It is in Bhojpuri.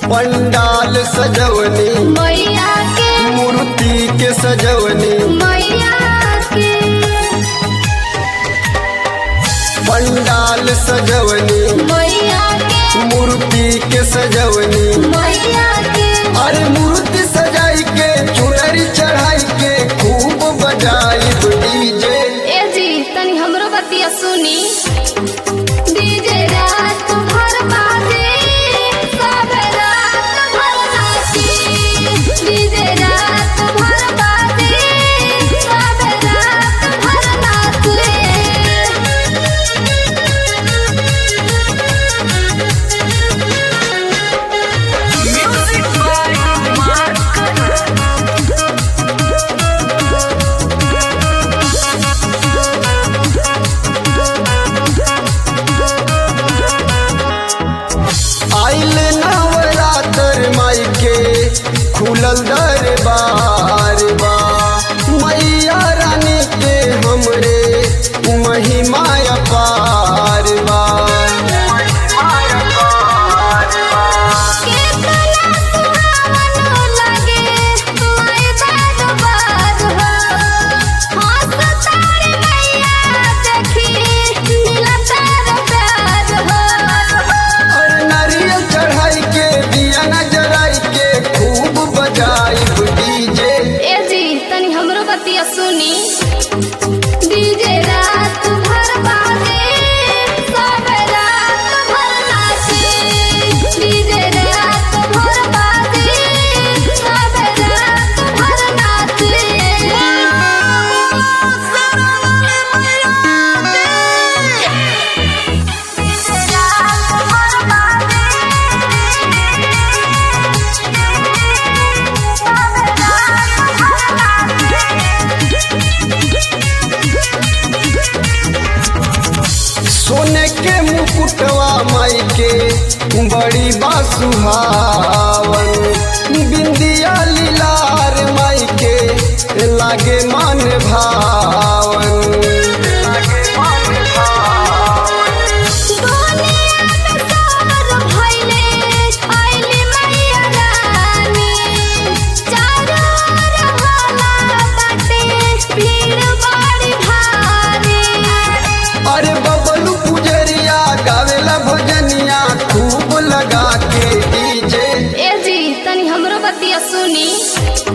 पंडाल सजवनी मैया के मूर्ति के सजवनी मैया के पंडाल सजवनी मैया के मूर्ति के सजवनी मैया के अरे मूर्ति सजाई के चुनरी चढ़ाई के खूब बजाई डीजे ए जी तनी हमरो बतिया सुनी डीजे रात भर बाजे सब रात भर नाची डीजे रात भर बाजे सब रात भर आइल नवरात्र माई के खुलल दरबार बा मैया रानी के हमरे महिमा अपार बा केतना सुहावन लगे माय दरबार हो हंस तारे मैया देखी मिलत प्यार हो और नारियल चढ़ाई के दिया नजराई के खूब बजाई डीजे ए जी तनी हमरो बतिया सुनी डीजे रात भर बाजे सब रात भर नाचे डीजे रात भर बाजे सब रात भर सोने के मुकुटवा माई के बड़ी बासुहावन बिंदिया लीलार माई के लागे मन भावन दुनिया में सार भइले आइले मैया रानी चारों ओर होला बाटे भीड़ बड़ी भारी अरे बबलू पुजरिया गावेला भजनिया खूब लगा के डीजे ए जी तनी हमरो बतिया सुनी